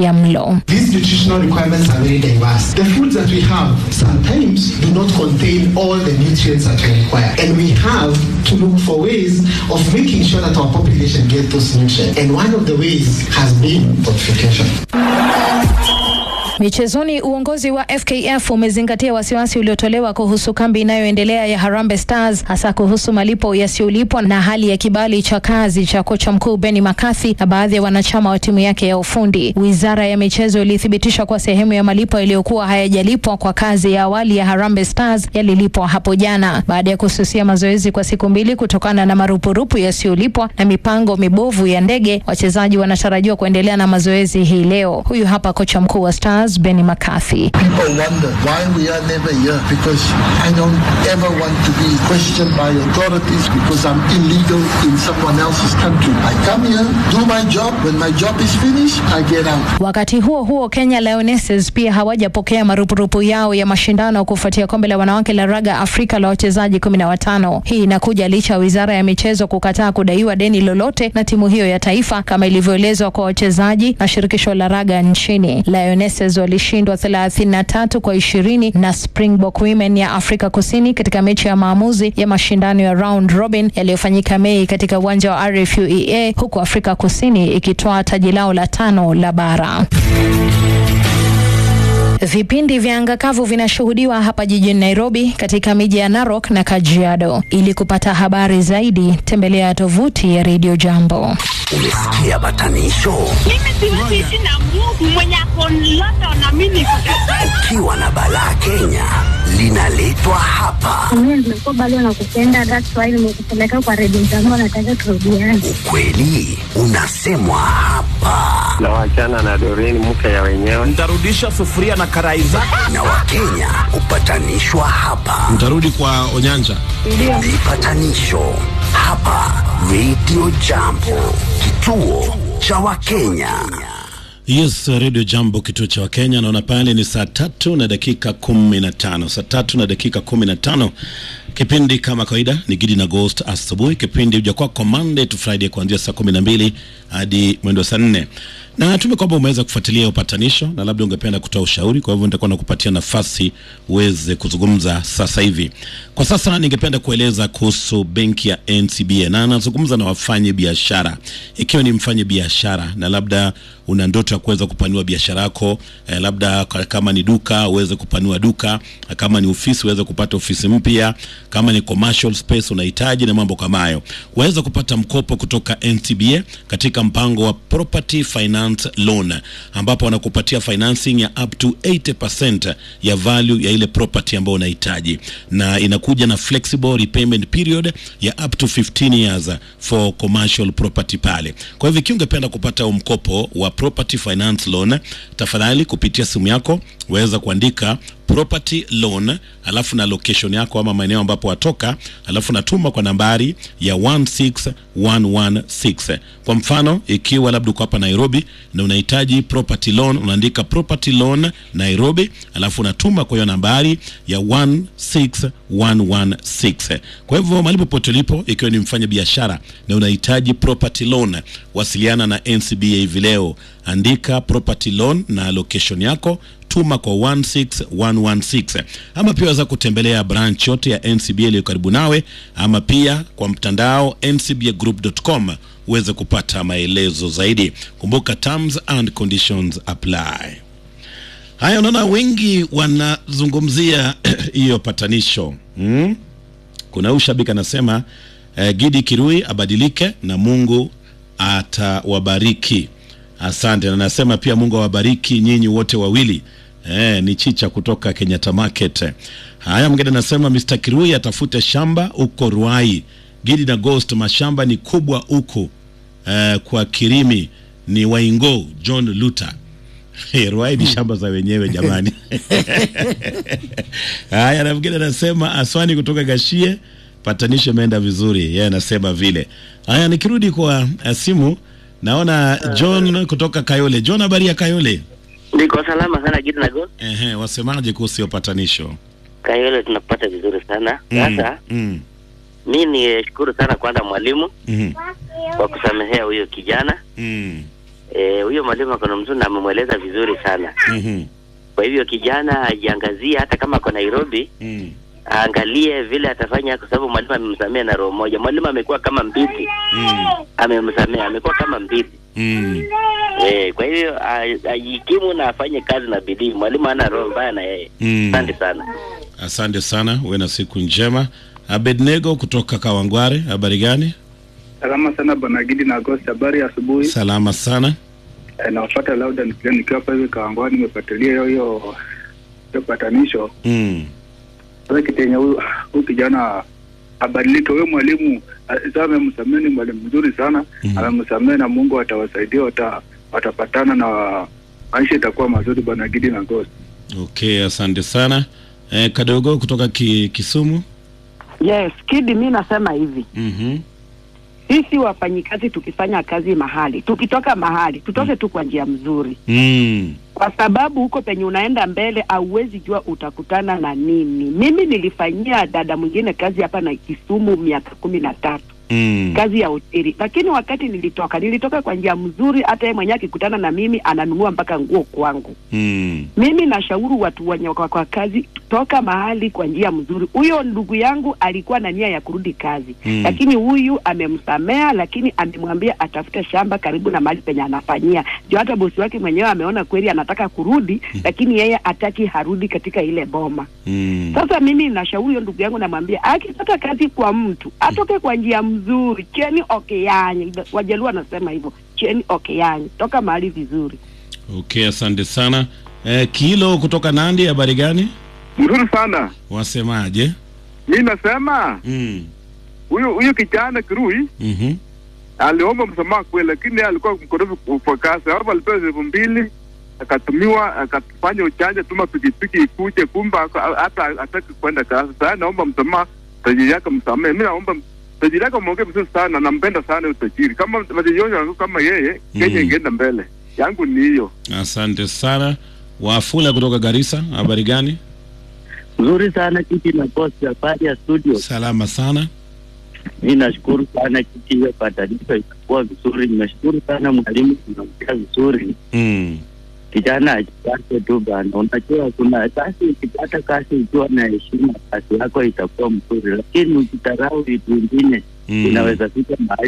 utapia mlo. These nutritional requirements are very diverse. The foods that we have sometimes do not contain all the nutrients that we require. And we have to look for ways of making sure that our population get those nutrients. And one of the ways has been fortification. Michezoni, uongozi wa FKF umezingatia wasiwasi uliotolewa kuhusu kambi inayoendelea ya Harambee Stars, hasa kuhusu malipo yasiyolipwa na hali ya kibali cha kazi cha kocha mkuu Benny McCarthy na baadhi ya wanachama wa timu yake ya ufundi. Wizara ya michezo ilithibitisha kuwa sehemu ya malipo yaliyokuwa hayajalipwa kwa kazi ya awali ya Harambee Stars yalilipwa hapo jana, baada ya kususia mazoezi kwa siku mbili kutokana na marupurupu yasiyolipwa na mipango mibovu ya ndege. Wachezaji wanatarajiwa kuendelea na mazoezi hii leo. Huyu hapa kocha mkuu wa Stars Benny McCarthy. People wonder why we are never here because I don't ever want to be questioned by authorities because I'm illegal in someone else's country. I come here, do my job. When my job is finished, I get out. Wakati huo huo, Kenya Lionesses pia hawajapokea marupurupu yao ya mashindano kufuatia kombe la wanawake la raga Afrika la wachezaji kumi na watano. Hii inakuja licha ya wizara ya michezo kukataa kudaiwa deni lolote na timu hiyo ya taifa kama ilivyoelezwa kwa wachezaji na shirikisho la raga nchini. Lionesses walishindwa 33 kwa ishirini na Springbok Women ya Afrika Kusini katika mechi ya maamuzi ya mashindano ya round robin yaliyofanyika Mei katika uwanja wa RFUEA huku Afrika Kusini ikitoa taji lao la tano la bara. Vipindi vya anga kavu vinashuhudiwa hapa jijini Nairobi katika miji ya Narok na Kajiado. Ili kupata habari zaidi, tembelea tovuti ya Radio Jambo. Umesikia batanisho? Mimi siwezi ishi na Mungu mwenye ako London na mimi niko Ukiwa na balaa Kenya linaletwa hapa. Mimi nimekuwa bado nakupenda, that's why nimekupeleka kwa redio zangu, nataka turudiane. Ukweli unasemwa hapa, na wachana na Doreen mke ya wenyewe. Nitarudisha sufuria na karai zako. na Wakenya hupatanishwa hapa. Mtarudi kwa Onyanja. Vipatanisho hapa Radio Jambo, kituo cha Wakenya. Yes, Radio Jambo, kituo cha Wakenya. Naona pale ni saa tatu na dakika kumi na tano saa tatu na dakika kumi na tano Kipindi kama kawaida ni Gidi na Ghost asubuhi. Kipindi huja kwako Monday to Friday kuanzia saa kumi na mbili hadi mwendo wa saa nne na tume kwamba umeweza kufuatilia upatanisho na labda ungependa kutoa ushauri, kwa hivyo nitakuwa nakupatia nafasi uweze kuzungumza sasa hivi. Kwa sasa ningependa kueleza kuhusu benki ya NCBA na nazungumza na wafanye biashara. Ikiwa ni mfanye biashara na labda una ndoto ya kuweza kupanua biashara yako eh, labda ka- kama ni duka uweze kupanua duka, kama ni ofisi uweze kupata ofisi mpya, kama ni commercial space unahitaji na mambo kama hayo, waweza kupata mkopo kutoka NCBA katika mpango wa property finance loan, ambapo wanakupatia financing ya up to 80% ya value ya ile property ambayo unahitaji, na inakuja na flexible repayment period ya up to 15 years for commercial property pale. Kwa hivyo ikiwa ungependa kupata huu mkopo wa property finance loan, tafadhali kupitia simu yako waweza kuandika property loan alafu na location yako ama maeneo ambapo watoka, alafu natuma kwa nambari ya 16116. Kwa mfano, ikiwa labda uko hapa Nairobi na unahitaji property loan, unaandika property loan Nairobi, alafu unatuma kwa hiyo nambari ya 16116. Kwa hivyo mahali popote ulipo, ikiwa ni mfanya biashara na unahitaji property loan, wasiliana na NCBA hivi leo, andika property loan na location yako tuma kwa 16116 ama pia waweza kutembelea branch yote ya NCBA iliyo karibu nawe, ama pia kwa mtandao ncbagroup.com uweze kupata maelezo zaidi. Kumbuka terms and conditions apply. Haya, unaona wengi wanazungumzia hiyo patanisho hmm? Kuna huyu shabiki anasema eh, Gidi Kirui abadilike na Mungu atawabariki. Asante, na nasema pia Mungu awabariki nyinyi wote wawili. Eh, ni Chicha kutoka Kenyatta Market. Haya, mgeni anasema Mr. Kirui atafute shamba huko Ruai. Gidi na Ghost, mashamba ni kubwa huko eh, kwa Kirimi ni Waingo John Luther. Hey, Ruai ni shamba za wenyewe jamani. Haya, na mgeni anasema Aswani kutoka Gashie, patanisho imeenda vizuri. Yeye anasema vile. Haya, nikirudi kwa uh, simu naona John kutoka Kayole. John, habari ya Kayole? Niko salama sana Gidi na Ghost. Ehe, wasemaje kuhusu hiyo patanisho? Kayole tunapata vizuri sana. Mm, Sasa mm, mi ni shukuru sana kwanza mwalimu mhm, kwa kusamehea huyo kijana mm, Eh, huyo mwalimu ako na mzuri na amemweleza vizuri sana. Mhm. Kwa hivyo kijana ajiangazie, hata kama ako Nairobi Mm. aangalie vile atafanya, kwa sababu mwalimu amemsamea na roho moja. Mwalimu amekuwa kama mbibi, Mm. amemsamea, amekuwa kama mbibi. Mm. Eh, kwa hivyo a- ajikimu na afanye kazi na bidii. Mwalimu hana roho mbaya na yeye. Mm. Asante sana. Asante sana, uwe na siku njema. Abednego kutoka Kawangware, habari gani? Salama sana bwana Gidi na Agosti, habari ya asubuhi. Salama sana. Eh, nawafuata lauda nikiwa nikiwa hapa hivi Kawangwani, nimefuatilia hiyo hiyo hiyo patanisho. Mm. Sasa kitenye huyu huyu kijana abadilike, huyo mwalimu ah, sasa amemsamehe, ni mwalimu mzuri sana Mhm. amemsamehe, na Mungu atawasaidia, wata, watapatana na maisha itakuwa mazuri bwana Gidi na Agosti. Okay, asante sana. Eh, Kadogo kutoka ki, Kisumu. Yes, Kidi, mi nasema hivi, Mhm. sisi wafanyikazi tukifanya kazi mahali, tukitoka mahali tutoke tu kwa njia mzuri, Mm. kwa sababu huko penye unaenda mbele hauwezi jua utakutana na nini. Mimi nilifanyia dada mwingine kazi hapa na Kisumu miaka kumi na tatu Mm. kazi ya hoteli, lakini wakati nilitoka nilitoka kwa njia mzuri. Hata yeye mwenyewe akikutana na mimi ananunua mpaka nguo kwangu. Mm. Mimi nashauri watu wenye wako kwa kazi, toka mahali kwa njia mzuri. Huyo ndugu yangu alikuwa na nia ya kurudi kazi Mm. lakini huyu amemsamea, lakini amemwambia atafute shamba karibu na mahali penye anafanyia. Ndio hata bosi wake mwenyewe ameona kweli anataka kurudi, lakini yeye hataki harudi katika ile boma. Mm. Sasa mimi nashauri huyo ndugu yangu, namwambia akipata kazi kwa mtu atoke kwa njia mzuri, cheni okeyanyi. Wajaluo wanasema hivyo, cheni okeyanyi, toka mahali vizuri. Okay, asante sana. Eh, Kilo kutoka Nandi, habari gani? Mzuri sana. Wasemaje? Mi nasema Mm. huyu huyu kijana Kirui Mhm. aliomba msamaha kweli, lakini yeye alikuwa mkorofi kwa kazi. Hapo alipewa elfu mbili akatumiwa akafanya uchanja, tuma pikipiki ikuje, kumbe ako- hata hataki kwenda kazi. Sasa naomba msamaha, tajiri yake msamehe. Mi naomba tajiri yake mwongee vizuri sana, nampenda sana huyo tajiri. Kama tajiri wangu kama yeye, Kenya Mm. ingeenda mbele. Yangu ni hiyo. Asante sana. Wafula kutoka Garissa, habari gani? Nzuri sana kiti na posti habari ya studio. Salama sana. Mi nashukuru sana kiti, hiyo patanisho itakuwa vizuri. Nimeshukuru sana mwalimu, tunaongea vizuri. Mm. Kijana ajipate tu bana, unajua kuna kazi, ukipata kazi ukiwa na heshima, kazi yako itakuwa mzuri, lakini ukitarau vitu vingine Mm. inaweza fika mahali